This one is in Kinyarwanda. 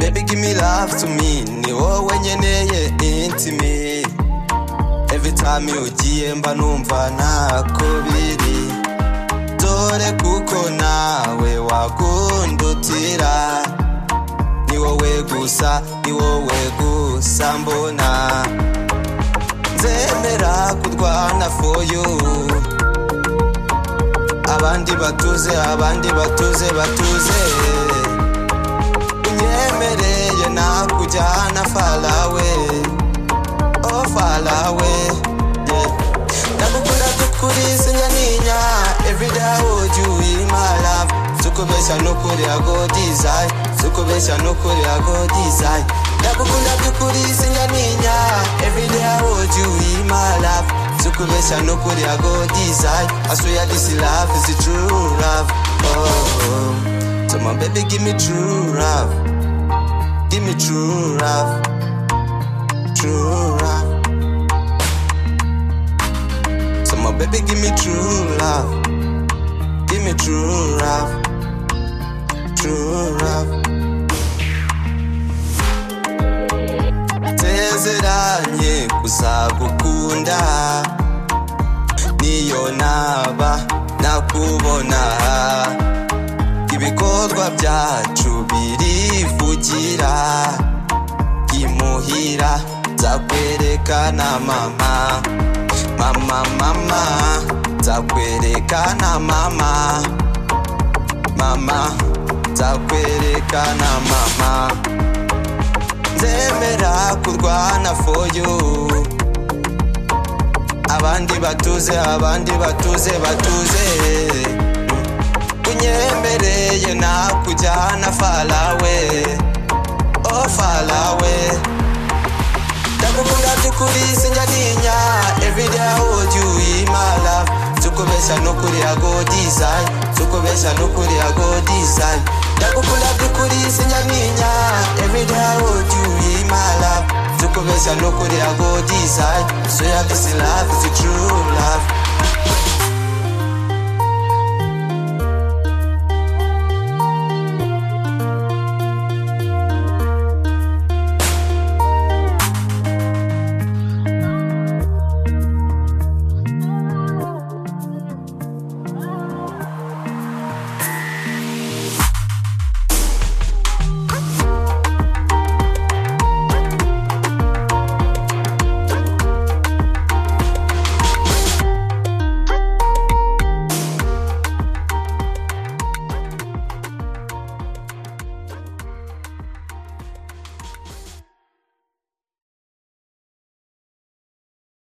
baby give me love to me ni wowe nkeneye intimi every time iyo ugiye mba numva ntako biri dore kuko nawe wagundutira ni wowe gusa ni wowe gusa mbona nzemera kurwana for you abandi batuze abandi batuze batuze unyemereye nakujyana falawe o falawe yeah. ndakukunda tukuri sinja ninya everyday would you in my love tukubesha nukuri ago desire tukubesha nukuri ago desire ndakukunda tukuri sinja ninya everyday would you in my love tukubesha nukuri ago desire I swear this love is the true love oh so my baby give me true love give me true love true love so my baby give me true love give me true love true love nsezeranye kuzagukunda niyo naba nakubona ibikorwa byacu birivugira imuhira nzakwerekana mama mama mama nzakwerekana mama mama nzakwerekana mama nzemera kurwana for you abandi batuze abandi batuze batuze unyemereye nakujyana falawe o falawe ndakukunda by'ukuri sinjya ninya everyday I hold you in my love tukubesha nukuri ago desire tukubesha nukuri ago desire ndakukunda by'ukuri sinjya ninya everyday I hold you in my love tukubesha nukuri ago desire so yeah this love is the true love